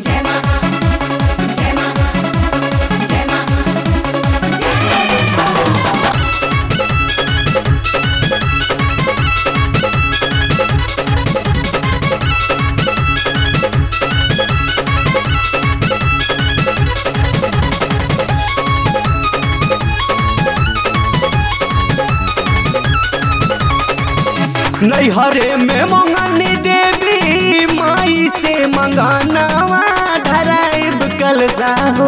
जय मां जय मां जय मां जय मां नैहरे में मंगनी देवी माई से मंगानावा धराइब कलसा हो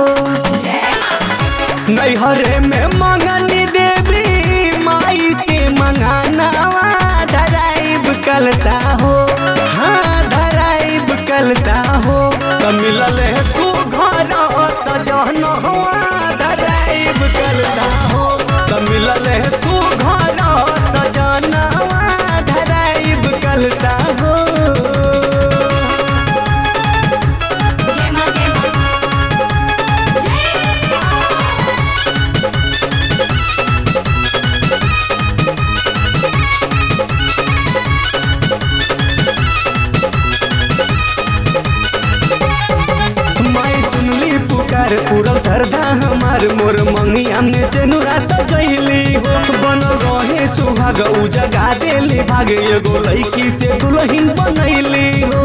नैहरे में मंगनी देवी माई से मंगानावा धराइब कलसा हो हाँ धराइब कलसा हो तो मिलल है तू घर सजन हुआ धराइब कलसा हो तो मिलल है तू घर सजन हुआ धराइब कलसा हो जय मां जय मां जय मां माई सुनली पुकार पूरब श्रद्धा हमार मोर मंगिया में से नुरा सजैली हो बनल रहे सुहाग उ जगा देली भाग एगो लड़की से दुल्हन बनैली हो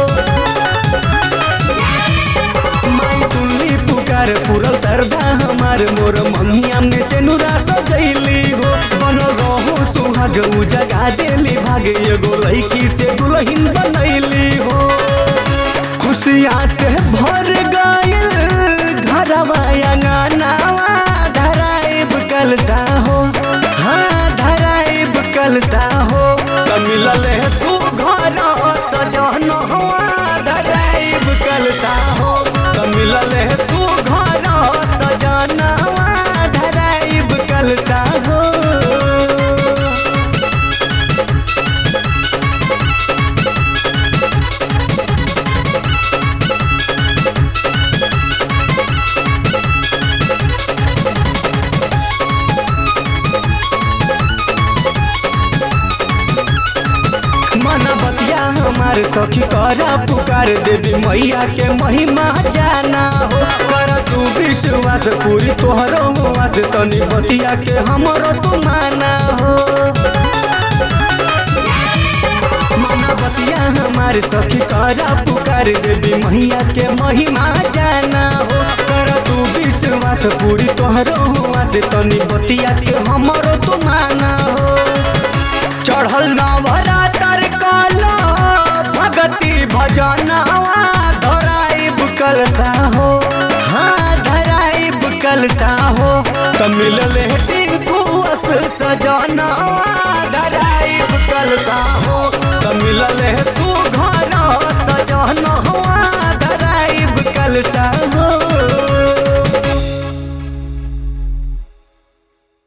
माई सुनली पुकार पूरब श्रद्धा हमार मोर मंगिया में से नुरा सजैली हो बनल रहो सुहाग उ जगा देली भाग एगो लड़की से दुल्हन बनैली हो खुशिया से भर गइल घरवा अंगनावा धराइब कलसा हो हाँ धराइब कलसा हो त मिलल है तू घर सजन हुआ धराइब कलसा हो त मिलल है तू घर सजन हुआ धराइब कलसा हो मना बतिया हमार सखी करा पुकार देवी मैया के महिमा जाना हो कर तू विश्वास पूरी तोहरो हुआस तनी बतिया के हमरो तू माना हो मना बतिया हमार सखी करा पुकार देवी मैया के महिमा जाना हो कर तू विश्वास पूरी तोहरो हुआस तनी बतिया के हमरो तू माना हो चढ़ल नवरातर काला भगति भजनवा धराइब कलसा हो हाँ धराइब कलसा हो त मिलल है टिंकू अस सजनवा धराइब कलसा हो त मिलल है तू घर सजनवा धराइब कलसा